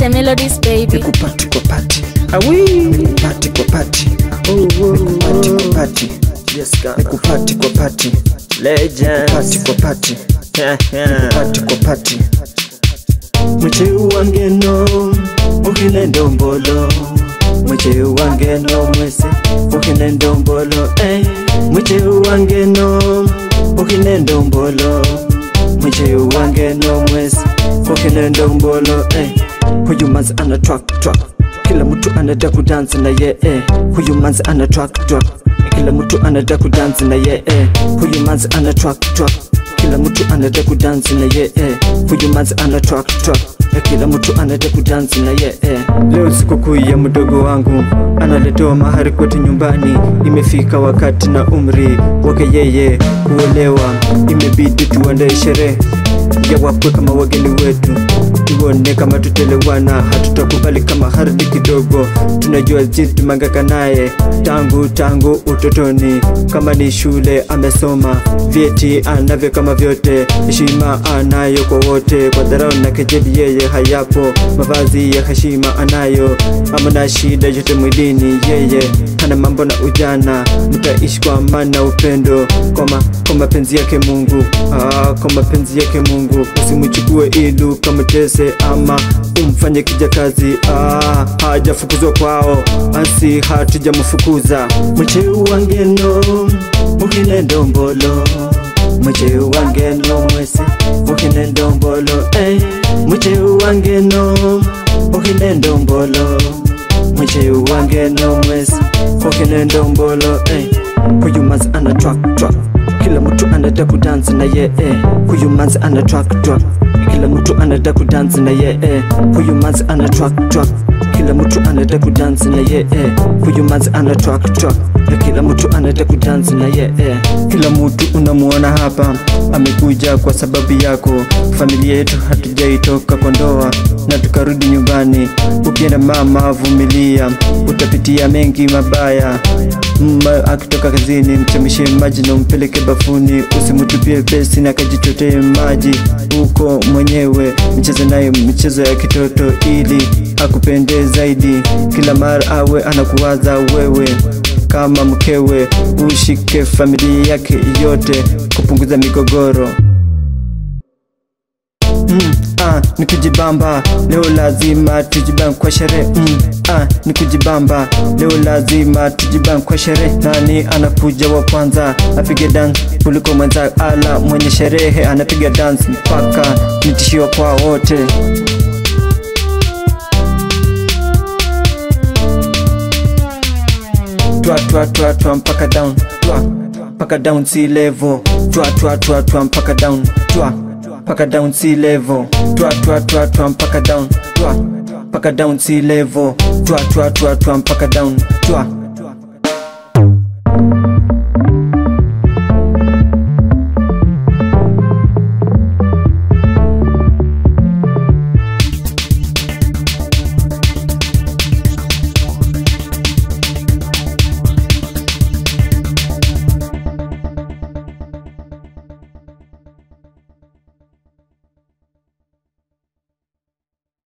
Asante Melodies baby. nikupati kwa pati awi nikupati kwa pati nikupati kwa pati nikupati kwa pati nikupati kwa pati nikupati kwa pati mwecheu wangeno ukine ndombolo mwecheu wangeno mwese ukine ndombolo eh. mwecheu wangeno ukine ndombolo mwecheu wangeno mwese ukine ndombolo eh. huyu manzi ana track track kila mtu anataka kudansi na ye eh. huyu manzi ana track track kila mtu anataka kudansi na ye eh. huyu manzi ana track track kila mtu anataka kudansi na ye eh. huyu manzi ana track track na kila mtu anataka kudansi na ye eh. leo sikukuu ya mdogo wangu analetewa mahari kwetu nyumbani imefika wakati na umri wake yeye kuolewa imebidi tuandae sherehe ya wakwe kama wageni wetu tuone kama tutelewana hatutakubali kama hardi kidogo tunajua jinsi tumangaka naye tangu tangu utotoni kama ni shule amesoma vyeti anavyo kama vyote heshima anayo kwa wote kwa dharau na kejeli yeye hayapo mavazi ya heshima anayo amana shida yote mwilini yeye hana mambo na ujana mtaishi kwa amani na upendo kwa ma- kwa mapenzi yake mungu ah, kwa mapenzi yake mungu usimchukue ilu kamtese ama umfanye kijakazi ah, hajafukuzwa kwao asi hatujamfukuza mwecheu wangeno mukine ndombolo mwecheu wangeno mwese mukine ndombolo eh. mwecheu wangeno mukine ndombolo mwecheu wangeno mwese mukine ndombolo eh. huyu manzi ana track track kila mtu anataka kudansi na ye eh. huyu manzi ana track track kila mtu anataka kudansi na ye eh. huyu manzi ana track track kila mtu anataka kudansi na ye eh. huyu manzi ana track track na kila mtu anataka kudansi na ye eh. kila mtu unamuona hapa amekuja kwa sababu yako familia yetu hatujaitoka kwa ndoa na tukarudi nyumbani ukienda mama vumilia utapitia mengi mabaya mma akitoka kazini mchemshe maji na umpeleke bafuni usimtupie pesi na kajichotee maji huko mwenyewe mcheze naye michezo ya kitoto ili akupende zaidi kila mara awe anakuwaza wewe kama mkewe ushike familia yake yote kupunguza migogoro Mm, ah, ni kujibamba leo lazima tujibambe kwa sherehe mm, ah, ni kujibamba leo lazima tujibambe kwa sherehe nani anakuja wa kwanza apige dance kuliko mwenza ala mwenye sherehe anapiga dance mpaka nitishiwa kwa wote twa twa twa twa mpaka down twa mpaka down sea level twa twa twa twa mpaka down twa mpaka down sea level twa twa twa twa mpaka down twa mpaka down sea level twa twa twa twa mpaka down twa